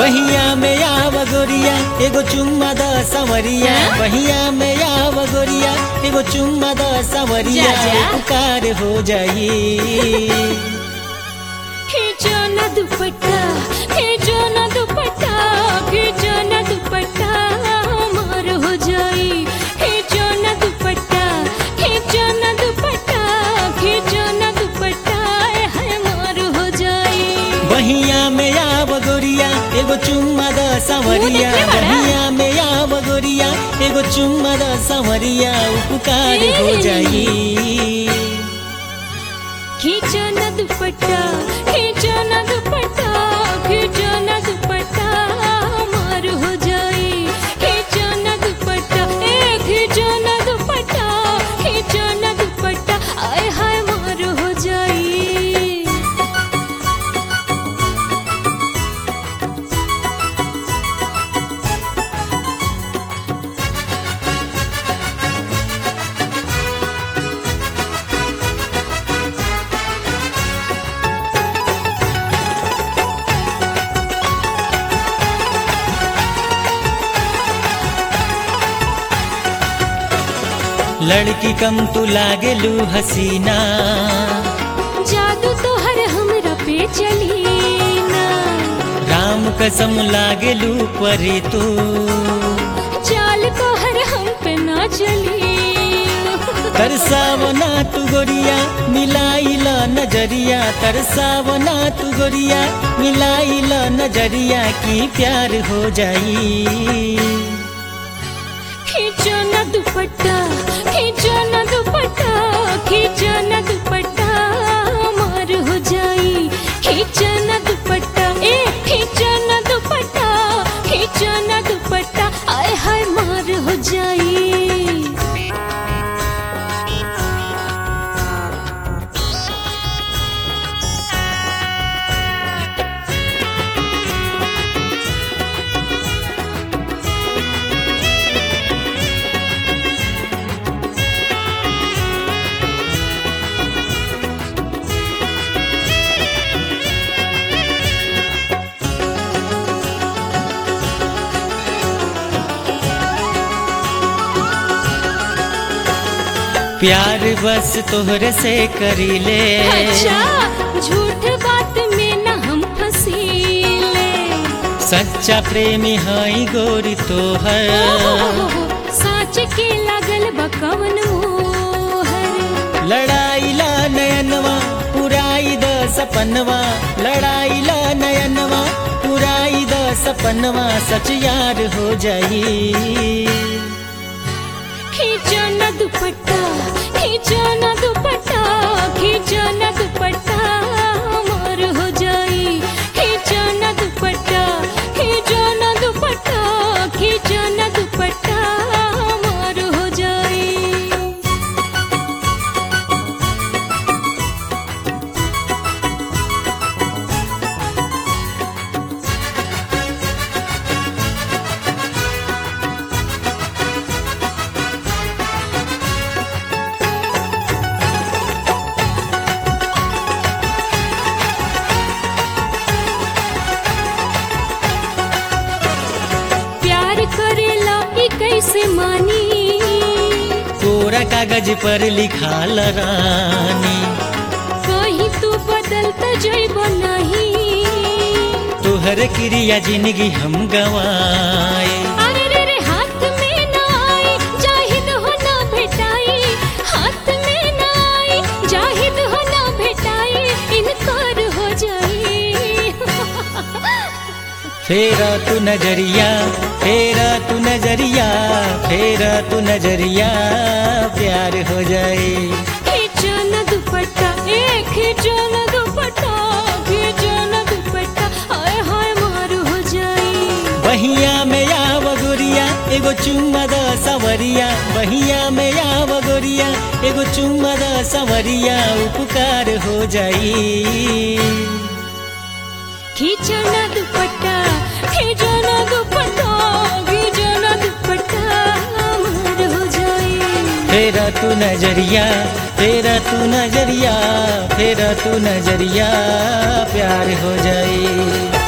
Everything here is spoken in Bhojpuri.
बहिया में आव गोरिया एगो चुम्मा द सवरिया हाँ? बहिया में आव गोरिया एगो चुम्मा द सवरिया जा, जा। पुकार हो जाई खींचो न दुपट्टा खींचो न दुपट्टा खींचो न दुपट्टा मार हो जाई खींचो न दुपट्टा खींचो न दुपट्टा खींचो न दुपट्टा आय हाय मार हो जाई बहिया में आव गोरिया एगो चुम्मा द सवरिया मुंह देखले बाड़ा? बहिया में आव गोरिया एगो चुम्मा द सवरिया पुकार हो ए। जाई खींचो न दुपट्टा खींचो न दुपट्टा खींचो न दुपट्टा मार हो जाई खींचो न दुपट्टा ए खींचो न दुपट्टा खींचो न दुपट्टा आय हाय मार हो जाई लड़की कम तू लागेलू हसीना जादू तो हर हमरा पे चली ना राम कसम लागेलू परी तू चाल तो हर हम पे ना चली तरसावना तू गोरिया मिलाइला नजरिया तरसावना तू गोरिया मिलाइला नजरिया की प्यार हो जाई खींचो न दुपट्टा खींचो न दुपट्टा खींचो न दुपट्टा मार हो जाई खींचो न दुपट्टा ए खींचो न दुपट्टा खींचो न दुपट्टा आय हाय मार हो जाई प्यार बस तोहरे से करीले अच्छा झूठ बात में न हम फसीले सच्चा प्रेमी हाई गोरी तोहर साच के लागल बकवन मोहर लड़ाई ला नयनवा पुराई द सपनवा लड़ाई ला नयनवा पुराई द सपनवा सच यार हो जाई खींचो न दुपट्टा खींचो न दुपट्टा खींचो न दुपट्टा मार हो जाई खींचो न दुपट्टा खींचो न दुपट्टा खींचो न दुपट्टा मार हो जाई प्यार करेला ई कैसे मानी कोरा कागज पर लिखाल रानी कहीं तू बदलत जइब नहीं तोहर क्रिया जिंदगी हम गवाए अरे रे रे हाथ में ना आई जाहिद हो ना भेटाई हाथ में ना आई जाहिद हो ना भेटाई इनकार हो जाई फेरा तू नजरिया फेरा तू नजरिया फेरा तू नजरिया प्यार हो जाए खींचो न दुपट्टा ए खींचो न दुपट्टा खींचो न दुपट्टा हाय हाय मार हो जाई बहिया में आव गोरिया एगो चुम्मा द सवरिया बहिया में आव गोरिया एगो चुम्मा द सवरिया उपकार हो जाई खींचो न दुपट्टा खींचो न दुपट्टा खींचो न दुपट्टा मार हो जाई फेरा तू नजरिया फेरा तू नजरिया फेरा तू नजरिया प्यार हो जाए